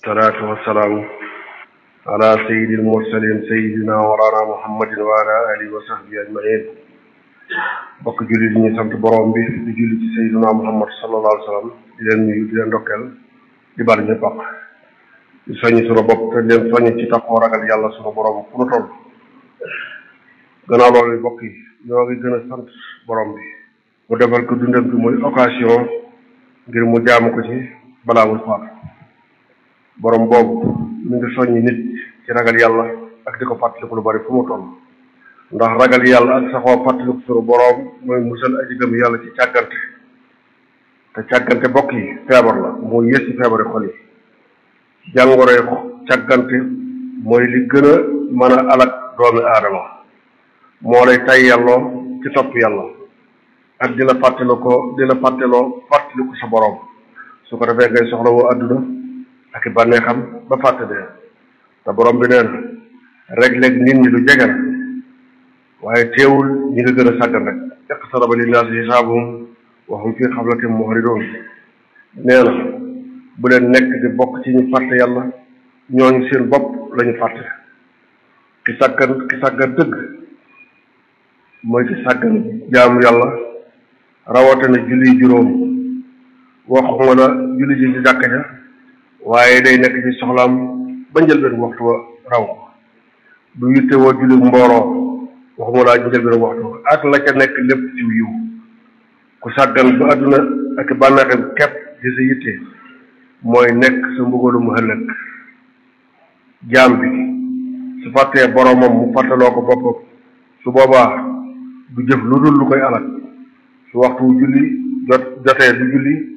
salaatu wassalaamu ala sayyidil mursalin sayyidina walana muhammadin wa ala alihi wa sahbihi ajmain bokk jullit ñi sant borom bi di julli ci sayyidina muhammad sallallahu alayhi wa sallam di leen nuyu di leen ndokkeel di bari ñëpp ak di soññ sunu bopp te leen soññ ci taxoo ragal yàlla sunu borom fu nu toll gannaaw loolu bokk yi ñoo ngi gën a sant borom bi mu defal ko dundam bi muy occasion ngir mu jaamu ko ci balaa muy faatu borom boobu mi ngi soññi nit ci ragal yàlla ak di ko fàttaliku lu bari fu mu toll ndax ragal yàlla ak saxoo fàttaliku sunu borom mooy musal aji gëm yàlla ci càggante te càggante bokk yi feebar la mooy yées ci feebari xol yi jàngoroy càggante mooy li gën a mën a alak doomi aadama moo lay tay yàlloo ci topp yàlla ak di la fàttali ko di la fàtteloo fàttaliku sa borom su ko defee ngay soxla woo àdduna ak i bànneexam ba fàtte dee te borom bi nee na rek léegi nit ñi lu jege la waaye teewul ñi nga gën a sàggan rek iqtaraba linnaasi hisaabuhum wa hum fii xaflatin muhridoon nee na bu leen nekk di bokk ci ñu fàtte yàlla ñooñu seen bopp la ñu fàtte ki sàggan ki sàggan dëgg mooy ki sàggan jaamu yàlla rawatina julli juróom waxuma la julli ji ci jàkka ja waaye day nekk ci soxlaam ba njëlbeen waxtu wa raw ko du yitte woo julli mbooloo waxuma laa njëlbeen waxtu wa ak la ca nekk lépp ci yiw ku sàggan ba àdduna ak bànneexam képp di sa yitte mooy nekk sa mbugalu mu ëllëg jaam bi su fàttee boromam mu fàttaloo ko boppam su boobaa du jëf lu dul lu koy alal su waxtu julli jot jotee du julli